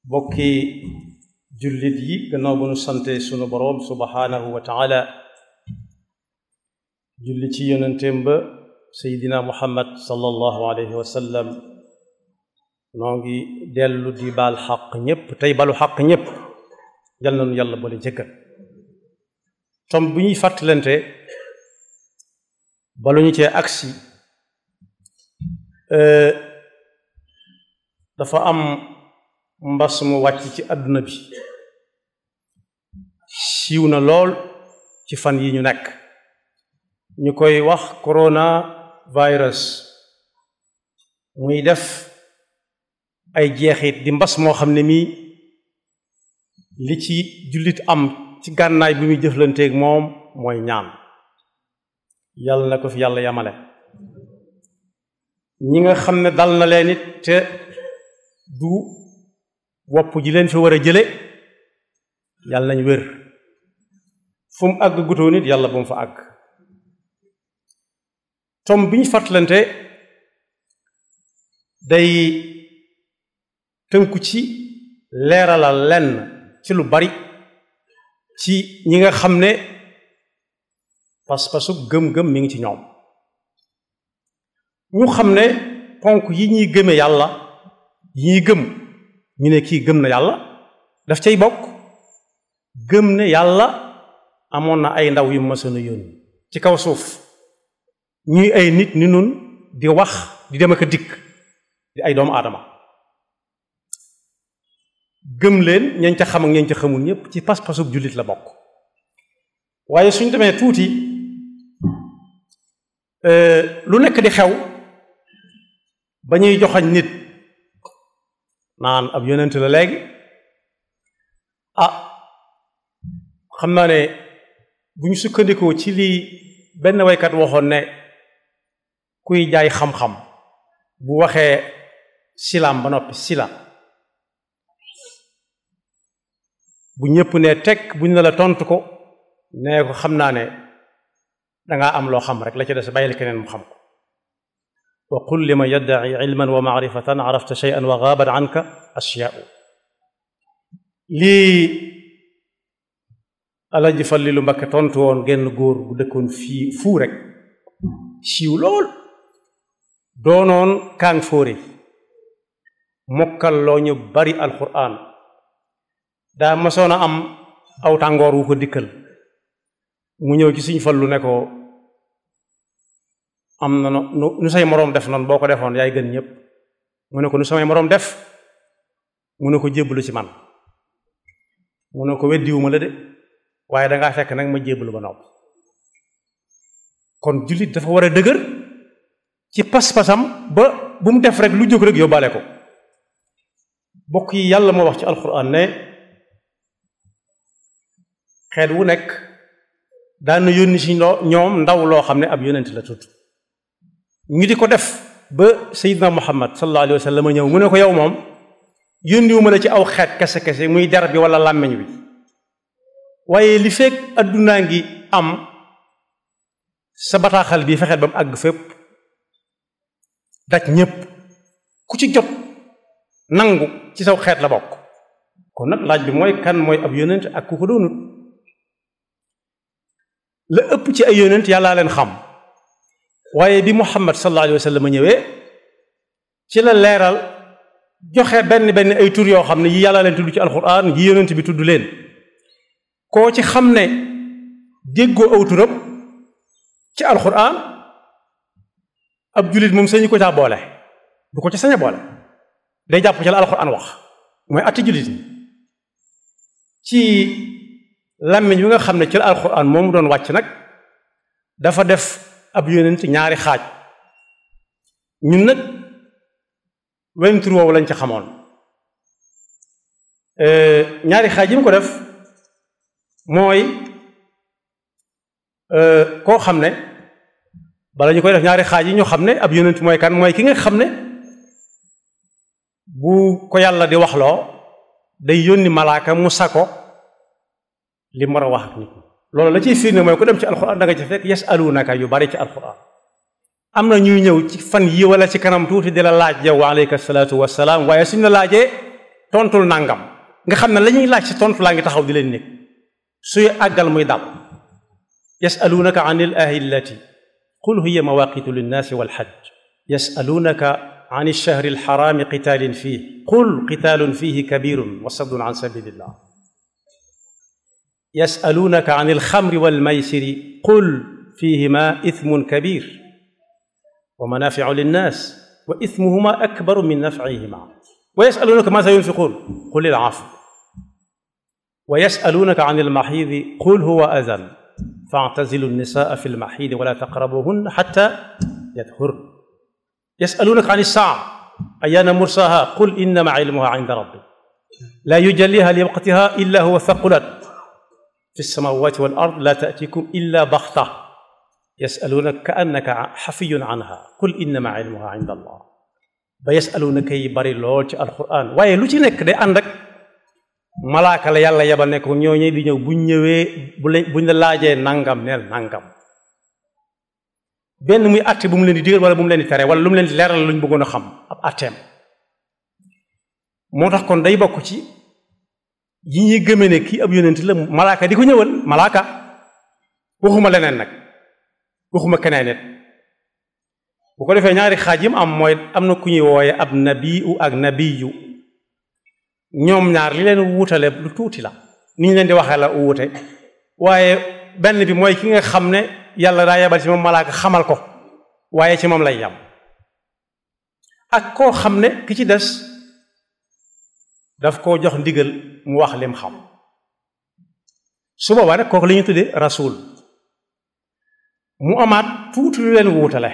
bokki jullit yi gannaaw bu nu sante sunu boroom subhaanahu wa taala julli ci yonenteem ba seydina muhammad sallallahu alayhi wa sallam noo ngi dellu di baal xaq ñépp tey balu xaq ñépp yal na nu yàlla boole jëkkat tom bu ñuy fàttalante balu ñu cee agsi dafa am mbas mu wàcc ci àdduna bi siiw na lool ci fan yi ñu nekk ñu koy wax corona virus muy def ay jeexit di mbas moo xam ne mii li ci jullit am ci gànnaay bi muy jëflanteeg moom mooy ñaan yàlla na ko fi yàlla yamale ñi nga xam ne dal na leen it te du wopp ji leen fi war a jële yàlla nañ wér fu mu àgg gutoo nit yàlla bu mu fa àgg tom bi ñu fàttalante day tënku ci leeralal lenn ci lu bari ci ñi nga xam ne pas-pasu gëm-gëm mi ngi ci ñoom ñu xam ne ponk yi ñuy gëme yàlla yi ñuy gëm ñu ne kii gëm na yàlla daf cay bokk gëm ne yàlla amoon na ay ndaw yu mësoon a yónni ci kaw suuf ñuy ay nit ni nun di wax di dem ak a dikk di ay doomu aadama gëm leen ñañ ca xam ak ñañ ca xamul ñépp ci pas-pasub jullit la bokk waaye suñ demee tuuti lu nekk di xew ba ñuy joxañ nit naan ab yonent la léegi ah xam naa ne bu ñu sukkandikoo ci lii benn waykat waxoon ne kuy jaay xam-xam bu waxee silaam ba noppi sila bu ñëpp ne teg buñ ne la tontu ko nee ko xam naa ne dangaa am loo xam rek la ci des bàyyil keneen mu xam ko wa qul liman yaddaci ilman wa maarifatan arafta shay'an wa gaabat anka ashyaau lii alaji Fallilu Mbakke tontu woon genn góor bu dëkkoon fii fuu rek siiw lool doonoon kaang fóore mokkal loo ñu bari alquran daa masoon a am aw tàngoor wu ko dikkal mu ñëw ci suñ fallu ne ko am na nu nu say moroom def noonu boo ko defoon yaay gën ñëpp mu ne ko nu samay moroom def mu ne ko jébbalu ci man mu ne ko weddiwuma la de waaye dangaa fekk nag ma jébbalu ba nopp kon jullit dafa war a dëgër ci pas-pasam ba bu mu def rek lu jóg rek yóbbaale ko bokk yi yàlla moo wax ci alxuraan ne xeet wu nekk daan na yónni ci ñoom ndaw loo xam ne ab yonent la tudd ñu di ko def ba Seydina Muhammad sallallahu alayhi wa sallam ñëw mu ne ko yow moom yónniwuma la ci aw xeet kese kese muy der bi wala làmmiñ bi waaye li fekk addunaa ngi am sa bataaxal bii fexeel ba mu àgg fépp daj ñépp ku ci jot nangu ci saw xeet la bokk kon nag laaj bi mooy kan mooy ab yonent ak ku ko doonut la ëpp ci ay yonent yàllaa leen xam waaye bi Muhammad sallallahu alayhi wa sallam ñëwee ci la leeral joxe benn benn ay tur yoo xam ne yi yàllaa leen tudd ci alxuraan yi yonent bi tudd leen koo ci xam ne déggoo aw turam ci alxuraan ab jullit moom sañu ko caa boole du ko ci sañ a boole day jàpp ci la alxuraan wax mooy atti jullit ñi ci làmmiñ wi nga xam ne ci la alxuraan moomu doon wàcc nag dafa def ab yonent ñaari xaaj ñun nag wenn tur woowu lañ ci xamoon ñaari xaaj yi mu ko def mooy koo xam ne bala ñu koy def ñaari xaaj yi ñu xam ne ab yonent mooy kan mooy ki nga xam ne bu ko yàlla di waxloo day yónni malaaka mu sako li mu war a wax ak nit loolu la ciy firnde mooy ku dem ci alxuraan da nga ci fekk yasalunaka yu bari ci alxuraan am na ñuy ñëw ci fan yi wala ci kanam tuuti di la laaj yow wa aleyka salaatu wasalaam waaye suñ la laajee tontul nangam nga xam ne la ñuy laaj ci tontu laa ngi taxaw di leen nekk suy àggal muy dal yasalunaka an il ahillati qul hiya mawaqitu linnaasi walxajj yasalunaka an ilshahri alxaraami qitaalin fiih qul qitaalun fiihi kabirun wa saddun an sabilillah yasalunaka an alxamri walmaysiri qul fihima ithmun kabir wa manafiu linnaas wa ithmuhuma akbaru min nafcihima wa yasalunaka maza yunfiqun qul ilaafu wa yasalunaka an almaxiidi qul huwa adan faatazilu nnisaa fi lmaxiidi wala taqrabuhunna xatta yadhurn yasalunaka an ilsaa ayaana mursaha qul innama ilmuha inda rabbi laa yujalliha liwaqtiha illa huwa thaqulat fi lsamawati wal ard laa taatikum illa baxta yasalunaka ka annaka xafiyun anha qul innama ilmuha inda allah ba yasalunaka yi bari lool ci alquran waaye lu ci nekk day ànd ak malaaka la yàlla yebal ne ko ñooñu di ñëw buñ ñëwee bu la buñ la laajee nangam neel nangam benn muy àtte bu mu leen di digal wala bu mu leen di tere wala lu mu leen di leeral luñ bëggoon a xam ab àtteem moo tax kon day bokk ci yi ñuy gëmee ne kii ab yonent la malaaka di ko ñëwal malaaka waxuma leneen nag waxuma keneen nit bu ko defee ñaari xaaj yi mu am mooy am na ku ñuy wooye ab nabiyu ak nabiyu ñoom ñaar li leen wuutale lu tuuti la ni ñu leen di waxee la wuute waaye benn bi mooy ki nga xam ne yàlla daa yebal ci moom malaaka xamal ko waaye ci moom lay yam ak koo xam ne ki ci des daf koo jox ndigal mu wax lim xam su boobaa nag kooku la ñuy tuddee rasul mu amaat tuuti lu leen wuutale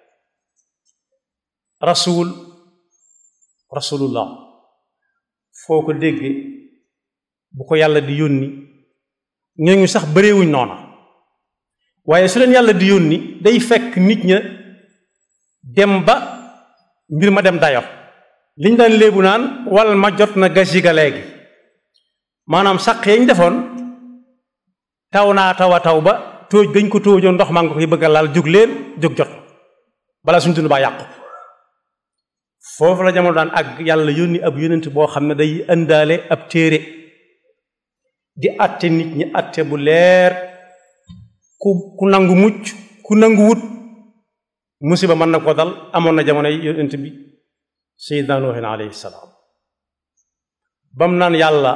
rasul rasulullah foo ko dégge bu ko yàlla di yónni ñooñu sax bëreewuñ noona waaye su leen yàlla di yónni day fekk nit ña dem ba mbir ma dem dayo liñ daan léebu naan wal ma jot na gasi ga léegi maanaam saq yañ defoon taw naa taw a taw ba tóoj dañ ko tóojoon ndox maa nga koy bëgg a laal jóg leen jóg jot bala suñ dund baa yàqu foofu la jamono daan ak yàlla yónni ab yónent boo xam ne day indaale ab téere di atte nit ñi atte bu leer ku ku nangu mucc ku nangu wut musiba mën na ko dal amoon na jamono yónent bi sayyidna nuuhin alayhi salaam bam naan yàlla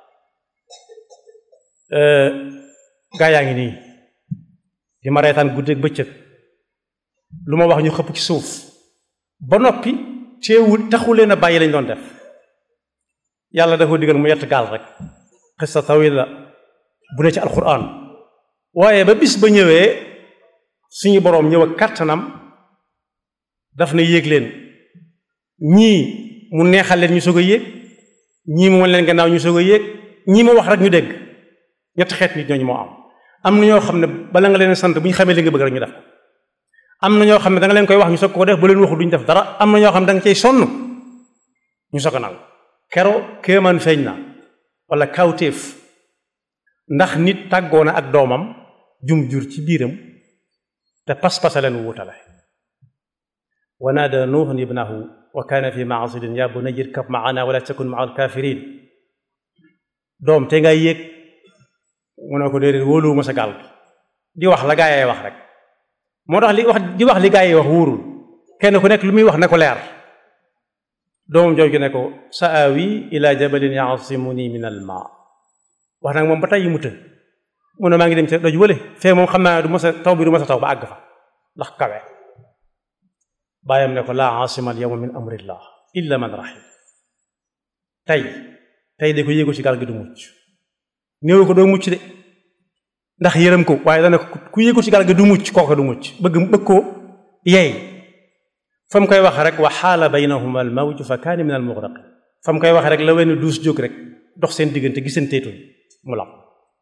gaa yaa ngi nii di ma reetaan guddeeg bëccëg lu ma wax ñu xëpp ci suuf ba noppi teewul taxu leen a bàyyi lañ doon def yàlla dafa digal mu yett gaal rek xista tawil la bu ne ci alquran waaye ba bis ba ñëwee suñu boroom ñëw ak kàttanam daf na yéeg leen ñii mu neexal leen ñu soog a yéeg ñii mu wan leen gannaaw ñu soog a yéeg ñii mu wax rek ñu dégg ñetti xeet nit ñooñu moo am am na ñoo xam ne bala nga leen sant bu ñu xamee li nga bëgg rek ñu def ko am na ñoo xam ne da nga leen koy wax ñu soog ko def ba leen waxul duñu def dara am na ñoo xam ne da nga cay sonn ñu soog a nangu kero kéemaan feeñ na wala kawtéef ndax nit tàggoo na ak doomam jum jur ci biiram te pas-pasa leen wuutale wa naada nuuhun ibnahu wa kaana fi maasilin ya bunayya irkab maana wala takun maa alkafirin doom te ngay yéeg mu ne ko déedéet wóoluwuma sa gaal di wax la gaa yee wax rek moo tax li wax di wax li gaa yi wax wóorul kenn ku nekk lu muy wax ne ko leer doomam jooju ne ko sa awi ila jabalin yaasimuni min al ma wax nag moom ba tey mu të mu ne maa ngi dem ci doj wële fee moom xam naa du ma sa taw bi du ma sa taw ba àgg fa ndax kawe bàyyam ne ko laa asima al yawma min amrillah illa man rahim tey tey de ko yéegu ci gaal gi du mucc néew ko doo mucc de ndax yërëm ko waaye dana ku yéegu ci gaal gi du mucc kooka du mucc bëgg bëgg ko yeey fa mu koy wax rek wa xaala baynahuma al mawju fa kaana min al mugraqin fa mu koy wax rek la wenn duus jóg rek dox seen diggante gi seen teetuñ mu lab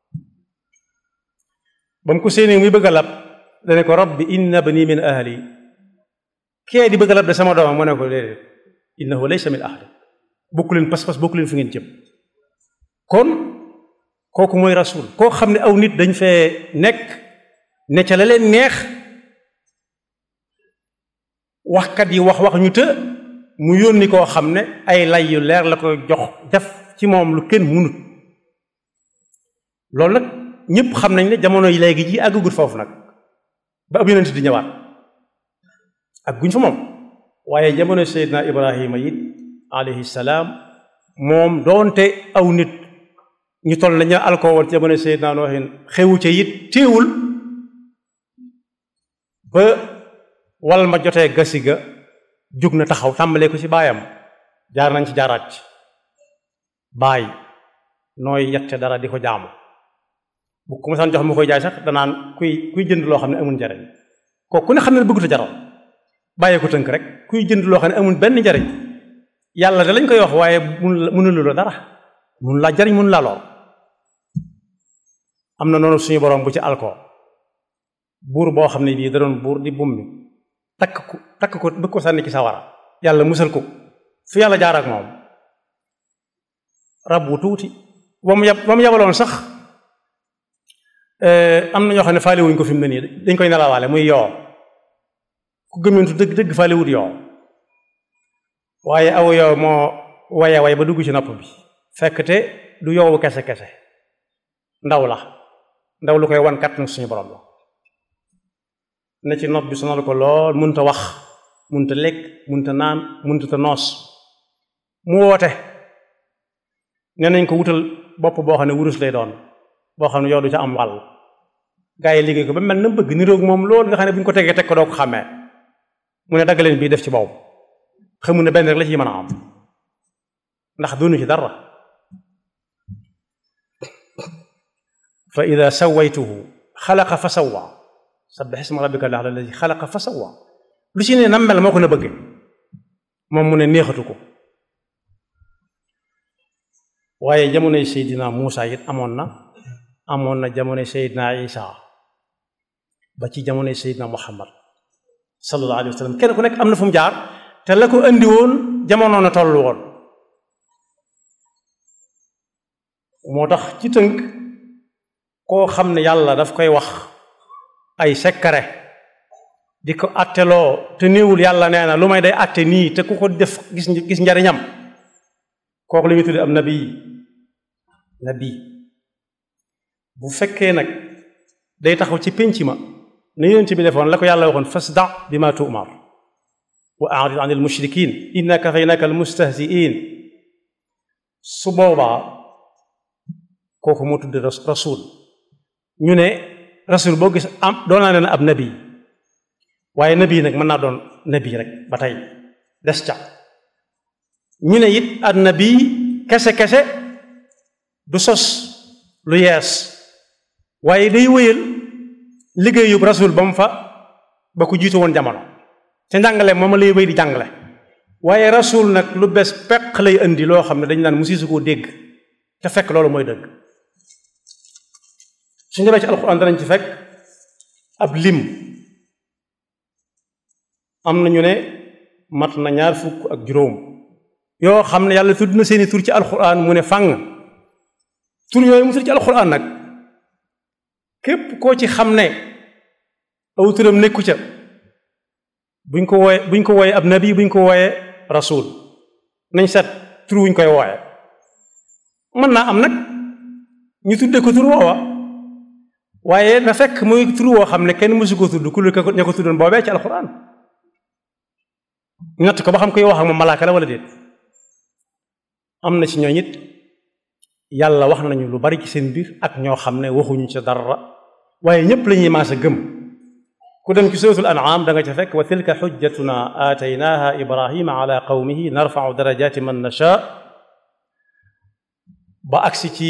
ba mu ko séenee muy bëgg a lab dane ko rabbi inna bani min ahli kee di bëgg a lab de sama doomam mu ne ko déedéet innahu laysa min ahli bokku leen pas-pas bokku leen fi ngeen jëm kon kooku mooy rasul koo xam ne aw nit dañ fee nekk ne ca la leen neex waxkat yi wax wax ñu të mu yónni koo xam ne ay lay yu leer la ko jox def ci moom lu kenn munut loolu nag ñëpp xam nañ ne jamono yi léegi ji àggagut foofu nag ba ab yonent di ñëwaat ak guñ fa moom waaye jamono Seydina Ibrahima it alayhi salaam moom doonte aw nit ñu toll nañu alkoo woon jamono Seydina Noohin xewu ca it téewul ba wal ma jotee gasi ga jug na taxaw tàmbalee ko ci baayam jaar nañ ci jaaraat ci baay nooy yette dara di ko jaamu bu ko masaan jox mu koy jaay sax danaan kuy kuy jënd loo xam ne amul njariñ kooku ku ne xam ne bëggut a jaral bàyyee ko tënk rek kuy jënd loo xam ne amul benn njariñ yàlla da lañ koy wax waaye mun mënulu la dara mun laa jariñ mun laa lool am na noonu suñu borom bu ci alko buur boo xam ne bii da doon buur di bummi takk ko takk ko bëgg ko sànni ci sawara yàlla musal ko fi yàlla jaar ak moom rab wu tuuti ba mu yab ba mu yabaloon sax am na ñoo xam ne faale wuñ ko fi mu ne nii dañ koy nelawaale muy yoo ku gëmmentu dëgg dëgg faale wut yoo waaye aw yoo moo waye way ba dugg ci nopp bi fekk te du yoowu kese kese ndaw la ndaw lu koy wan kat nag suñu borom la ne ci nopp bi sonal ko lool munta wax munta lekk munta naan munta ta noos mu woote nee nañ ko wutal bopp boo xam ne wurus lay doon boo xam ne yow du ca am wàll gaa yi liggéey ko ba mel na bëgg niroog moom loolu nga xam ne bu ñu ko tegee teg ko doo ko xàmmee mu ne dagg leen bii def ci boobu xamu ne benn rek la ci mën a am ndax doonu ci dara fa ida sawaytuhu xalaqa fa sawwa sabbih isma rabbika alladi xalaqa fa sawwa lu ci ne nam mel moo ko na bëgge moom mu ne neexatu ko waaye jamonoy Seydina Muusa it amoon na amoon na jamonoy Seydina Isa ba ci jamonoy Seydina Muhammad sallallahu alayhi wa sallam kenn ku nekk am na fu mu jaar te la ko andi woon jamono na toll woon moo tax ci tënk koo xam ne yàlla daf koy wax ay sekkare di ko atteloo te néewul yàlla nee na lu may day atte nii te ku ko def gis gis njariñam kooku la ñuy tudde am nabi nabi bu fekkee nag day taxaw ci pénc ma ne yonent bi defoon la ko yàlla waxoon fasda bi ma tu'mar wa a'rid an al mushrikin inna kafaynaka al mustahzi'in su boobaa kooku moo tudde rasul ñu ne rasul boo gis am doon naa leen ab nabi waaye nabi nag mën naa doon nabi rek ba tey des ca ñu ne it an nabi kese kese du sos lu yees waaye day wéyal liggéeyub rasul ba mu fa ba ko jiitu woon jamono te njàngale moom lay wéy di jàngale waaye rasul nag lu bees peq lay indi loo xam ne dañu naan musisu koo dégg te fekk loolu mooy dëgg suñu demee ci alxuraan danañ ci fekk ab lim am na ñu ne mat na ñaar fukk ak juróom yoo xam ne yàlla tudd na seeni tur ci alxuraan mu ne fàng tur yooyu mu tur ci alxuraan nag képp koo ci xam ne aw turam nekku ca buñ ko wooye buñ ko wooye ab nabi buñ ko wooye rasul nañ set tur wuñ koy wooye mën naa am nag ñu tudde ko tur woowa waaye na fekk muy tur woo xam ne kenn mësu ko tudd ku ko ña ko tuddoon boobee ci alxuraan ñu natt ko ba xam koy wax ak moom malaaka la wala déet am na ci ñooñ it yàlla wax nañu lu bari ci seen biir ak ñoo xam ne waxuñu ca dara waaye ñépp la ñuy maase gëm ku dem ci suratul an'am da nga ca fekk wa tilka xujjatuna aataynaha ibrahima ala qawmihi narfau darajati man nasha ba agsi ci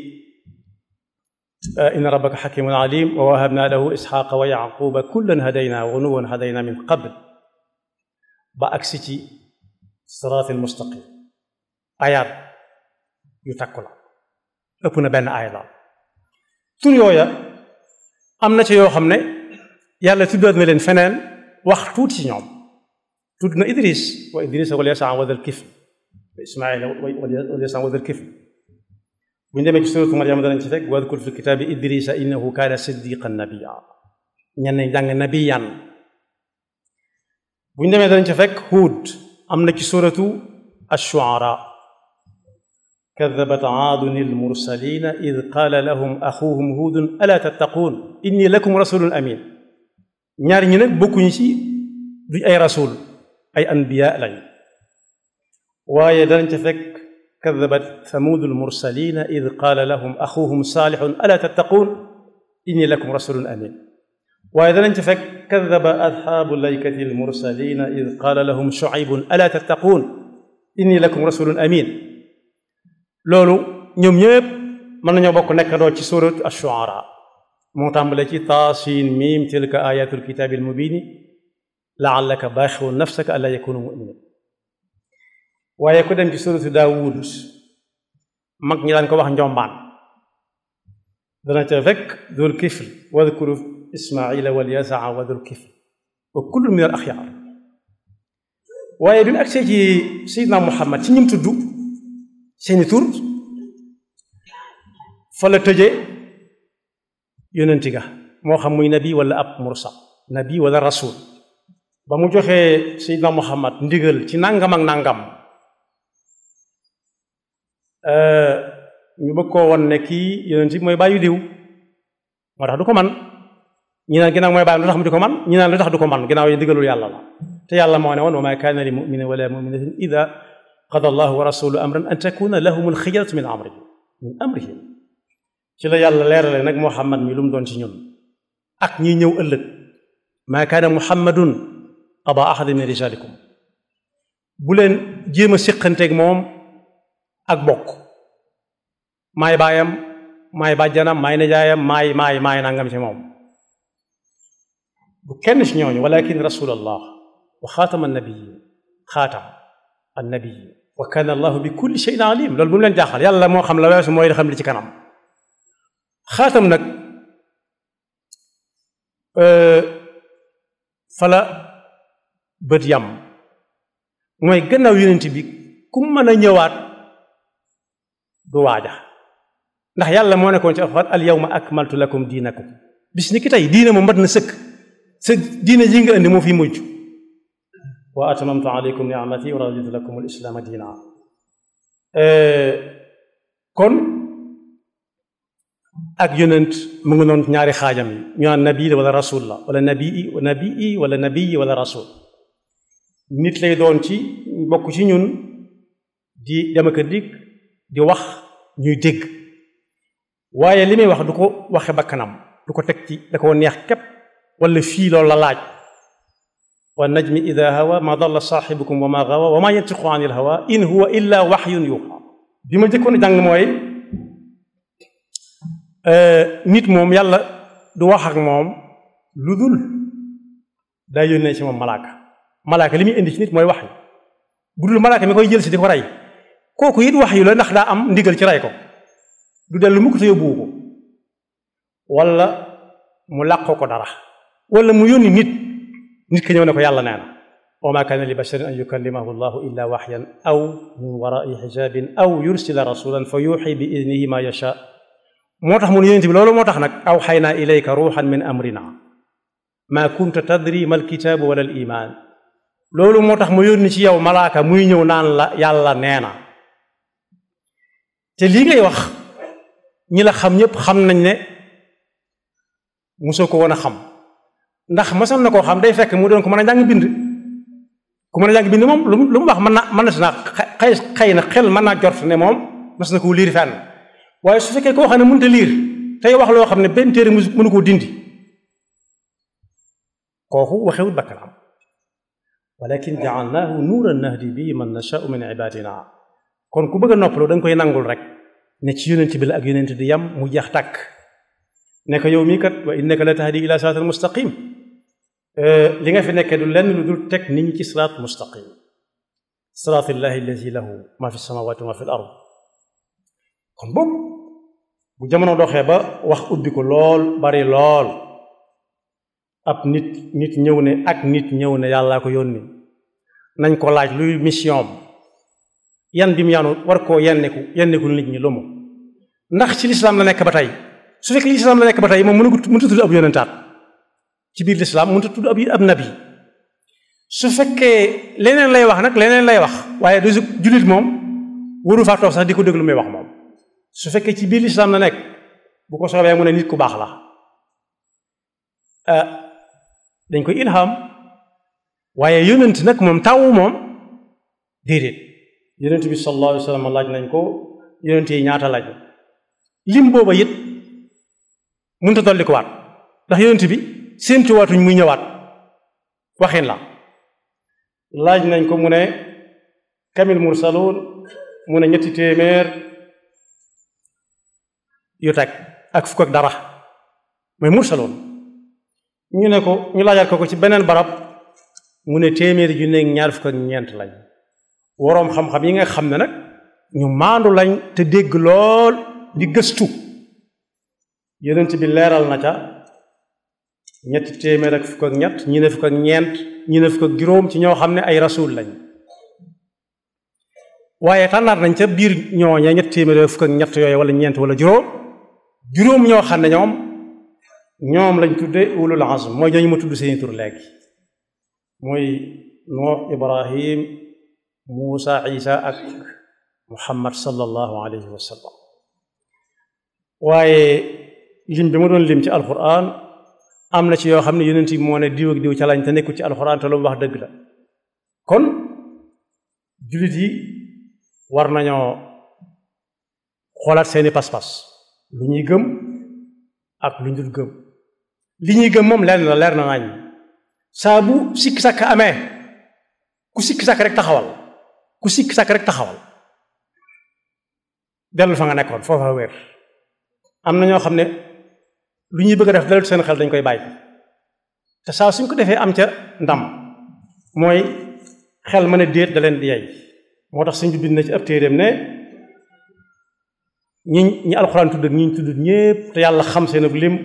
inna rabbaka xakimun alim wa wahabna lahu isxaqa wa yaquba kullan hadayna wa nuwan hadayna min qabl ba agsi ci siraatil mustaqim ayaat yu takku la ëpp na benn aaya la tur yooya am na ci yoo xam ne yàlla tuddaat na leen feneen wax tuuti ci ñoom tudd na idris wa idris wal yasa wa dal kifl wa ismaila wal yasa wa dal kifl bu ñu demee ci suratu Maryam danañ ci fekk wadkur fi kitaabi idrisa innahu kaana siddiqan nabiyya ñenn jàng nabiyan bu ñu demee danañ ci fekk Huud am na ci suratu ash-shu'ara kadabat aadun al-mursalina id qaala lahum axuhum huudun alaa tattaquun inni lakum rasulun amin ñaar ñi nag bokkuñu ci duñ ay rasul ay anbiya lañ waaye danañ ca fekk kadabat thamuudu al-mursalina id qaala lahum axuhum saalixun alaa tattaquun inni lakum rasulun amin waaye danañ ca fekk kadaba asxaabu laykati almursalina id qaala lahum shuaybun alaa tattaquun inni lakum rasulun amin loolu ñoom ñëpp mën nañoo bokk nekkandoo ci surat ash-shu'ara moo tàmbale ci taasiin miim tilka ayatu alkitaabi almubini laallaka baaxiun nafsaka allaa yakunu muminin waaye ku dem ci suratu daawud mag ñi daan ko wax njombaan dana ca fekk dul kifl wadkuru ismaila wal yasaa wa dul kifl wa kullu min al axyaar waaye bi mu agsee ci sayidna muhammad ci ñim tudd seeni tur fa la tëje yonenti ga moo xam muy nabi wala ab mursal nabi wala rasul ba mu joxee sayidna muhammad ndigal ci nangam ak nangam ñu bëgg koo won ne kii yonent bi mooy bàyyi diw moo tax du ko man ñi naan ginnaaw mooy bàyyi lu tax mu di ko man ñi naan lu tax du ko man ginnaaw yi ndigalul yàlla la te yàlla moo ne woon wa ma kaana li muminin wala muminatin ida qada allahu wa rasuluhu amran an takuna lahum alxiyaratu min amrihim min amrihim ci la yàlla leerale nag muhammad mi lu mu doon ci ñun ak ñi ñëw ëllëg ma kaana muhammadun aba ahadin min rijalikum bu leen jéem a siqanteeg moom ak bokk maay baayam maay bàjjanam maay nijaayam maay maay maay nangam ci moom bu kenn ci ñooñu walakin rasulallah wa xaatama annabiyin xaatam annabiyin wa kana allahu bi kulli shay'in alim loolu bu mu leen jaaxal yàlla moo xam la weesu mooy xam li ci kanam xaatam nag fala bët yam mooy gannaaw yonent bi ku mën a ñëwaat du waaja ndax yàlla moo nekkoon ci alxuraan al yawma akmaltu lakum diinakum bis ni ki tey diine moom mat na sëkk sa diine ji nga indi moo fi mujj wa atamamtu alaykum ni'mati wa raditu lakum al islaama diina kon ak yonent mu ngi noonu ñaari xaajam yi ñu naan nabi la wala rasul la wala nabii nabii wala nabii wala rasul nit lay doon ci bokk ci ñun di dem ak a dikk di wax ñuy dégg waaye li muy wax du ko waxe bakkanam du ko teg ci da ko neex képp wala fii loolu la laaj wa najmi ida hawa ma dalla saaxibukum wa ma gawa wa ma yantiqu an il hawa in huwa illa waxyun yuuxa bi ma jëkkoon a jàng mooy nit moom yàlla du wax ak moom lu dul daa yónnee ci moom malaaka malaaka li muy indi ci nit mooy wax yu bu dul malaaka mi koy jël si di ko rey kooku it wax yu la ndax daa am ndigal ci rey ko du dellu mukk te yóbbuwu ko wala mu làqoo ko dara wala mu yónni nit nit ki ñëw ne ko yàlla nee na wa ma kaana li basharin an yukallimahu allahu illa waxyan aw min warai xijabin aw yursila rasulan fa yuuxi bi idnihi ma yasha moo tax mun yonent bi loolu moo tax nag aw xaynaa ilayka ruuxan min amrina ma kunta tadri ma alkitaabu wala al iman loolu moo tax mu yónni ci yow malaaka muy ñëw naan la yàlla nee na te lii ngay wax ñi la xam ñëpp xam nañ ne mosoo ko woon a xam ndax mosoon na koo xam day fekk mu doon ko mën a jàng bind ku mën a jàng bind moom lu lu mu wax mën na mën na si naa xëy xëy na xel mën naa jort ne moom mos na koo liir fenn waaye su fekkee koo xam ne mënut a liir tey wax loo xam ne benn téere mënu koo dindi kooku waxewut bakkanam walakin jaalnaahu nuuran nahdi bii man nashaau min ibadina kon ku bëgg a noppaloo da nga koy nangul rek ne ci yonent bi la ak yonent di yam mu jeex tàkk ne ko yow mii kat wa innaka la tahdi ila siraatal mustaqim li nga fi nekkee du lenn lu dul teg nit ñi ci siraat mustaqim siraatillahi alladi lahu ma fi samawati wa ma fi l ard kon boobu bu jamono doxee ba wax ubbi ko lool bari lool ab nit nit ñëw ne ak nit ñëw ne yàllaa ko yónni nañ ko laaj luy mission yan bi mu yaanu war koo yenneku yenneku nit ñi lu mu ndax ci lislaam la nekk ba tey su fekkee lislaam la nekk ba tey moom mënu mënut a tudd ab yonentaat ci biir lislaam mënut a tudd ab ab nabi su fekkee leneen lay wax nag leneen lay wax waaye du jullit moom waru faa toog sax di ko déglu muy wax moom su fekkee ci biir lislaam na nekk bu ko soobee mu ne nit ku baax la dañ koy ilham waaye yonent nag moom taw moom déedéet yonent bi sallallahu alayhi wa sallam laaj nañ ko yonent yi ñaata laaj lim booba it mënut a dolli ko waat ndax yonent bi séentu waatuñ muy ñëwaat waxin la laaj nañ ko mu ne kamil mursaluun mu ne ñetti téeméer yu teg ak fukk ak dara mooy mursaloon ñu ne ko ñu laajaat ko ko ci beneen barab mu ne téeméeri ju nekk ñaar fukk ak ñeent lañ woroom xam-xam yi nga xam ne nag ñu maandu lañ te dégg lool di gëstu yonent bi leeral na ca ñetti téeméer ak fukk ak ñett ñi ne fukk ak ñeent ñi ne fukk ak juróom ci ñoo xam ne ay rasul lañ waaye tànnaat nañ ca biir ñooña ñetti téeméer fukk ak ñett yooyu wala ñeent wala juróom juróom ñoo xam ne ñoom ñoom lañ tudde ulul azm mooy ñooñu ma tudd seeni tur léegi mooy Nuux Ibrahim Muusa Isa ak Muhammad sallallahu alayhi wa sallam waaye lim bi ma doon lim ci alquran am na ci yoo xam ne yonent yi moo ne diw ak diw ca lañ te nekkul ci alquran te lu mu wax dëgg la kon jullit yi war nañoo xoolaat seeni pas-pas lu ñuy gëm ak lu ñu dul gëm li ñuy gëm moom leer na leer na nañ saa bu sikki sàkk amee ku sikki sàkk rek taxawal ku sikki sàkk rek taxawal dellu fa nga nekkoon foofa wér am na ñoo xam ne lu ñuy bëgg a def dalal seen xel dañ koy bàyyi te saa suñ ko defee am ca ndam mooy xel mën a déet da leen di yey moo tax suñ bi bind na ci ab téeréem ne ñi ñi alxuraan tudd ak ñi ñu tudd ñépp te yàlla xam seen ab lim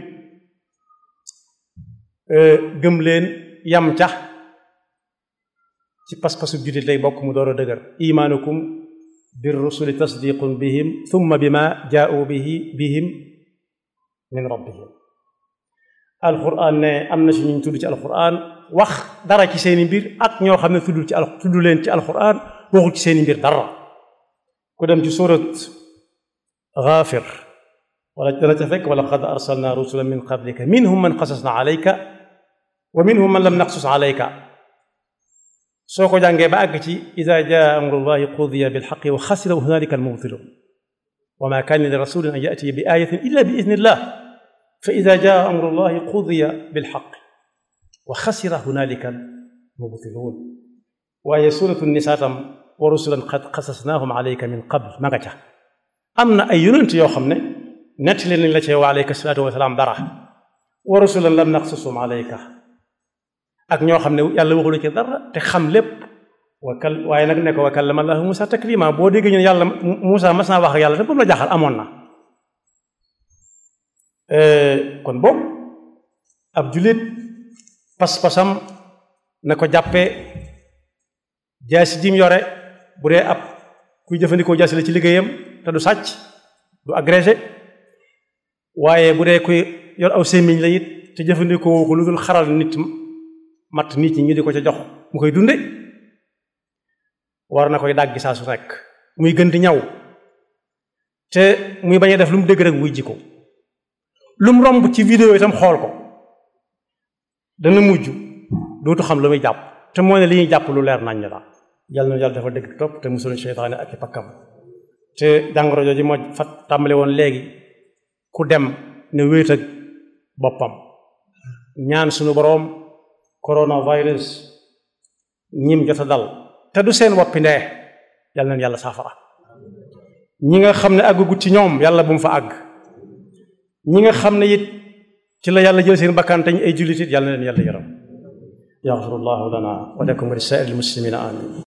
gëm leen yam ca ci pas-pasu jullit lay bokk mu door a dëgër imaanukum bir rusuli tasdiqun bihim thumma bima jaa'u bihi bihim min rabbihim alquran ne am na si ñu tudd ci alquran wax dara ci seeni mbir ak ñoo xam ne tuddul ci al tudd leen ci alquran waxul ci seeni mbir dara ku dem ci surat Gaafir wala dana ca fekk wala qad arsalna rusulan min qablika minhum man qasasna alayka wa minhum man lam naqsus alayka soo ko jàngee ba àgg ci ida jaa amrullahi qudiya bilxaqi wa xasira hunalika almubtilun wa ma kaana li rasulin an yatiya bi ayatin illa bi idnillah fa ida jaa amrullahi qudiya bilxaqi wa xasira hunalika almubtilun waaye suratu nisaa tam wa rusulan qad qasasnaahum alayka min qabl ma nga ca am na ay yonent yoo xam ne nettali nañ la ci wa alayka salaatu wa salaam dara wa rusulan lam naqsusum alayka ak ñoo xam ne yàlla waxulu ci dara te xam lépp wa kal waaye nag ne ko wa kallama Allahu Musa taklima boo déggee ñu ne yàlla Musa mas naa wax ak yàlla te boobu la jaaxal amoon na kon boobu ab jullit pas-pasam na ko jàppee jaasi jim yore bu dee ab kuy jëfandikoo jaasi la ci liggéeyam te du sàcc du agrégé waaye bu dee kuy yor aw sémmiñ la it te jëfandikoo ko lu dul xaral nit matt nit ñi ñu di ko ca jox mu koy dunde war na koy dàggi saa su nekk muy gën di ñaw te muy bañ a def lu mu dégg rek wuy ji ko lu mu romb ci vidéo itam xool ko dana mujj dootu xam lu muy jàpp te moo ne li ñuy jàpp lu leer nañ la yàlla na yàlla dafa dëgg topp te musul seytaane ak i pakkam te jàngoro jooju moo fa tàmbale woon léegi ku dem ne wéet ak boppam ñaan suñu boroom coronavirus ñim jot a dal te du seen woppi ndee yàlla na yàlla saafara ñi nga xam ne àggagut ci ñoom yàlla bu mu fa àgg ñi nga xam ne it ci la yàlla jël seen bakkan te ñu ay jullit it yàlla na leen yàlla yaram yaxfirullahu lana wa lakum wa li saa'iril muslimina amin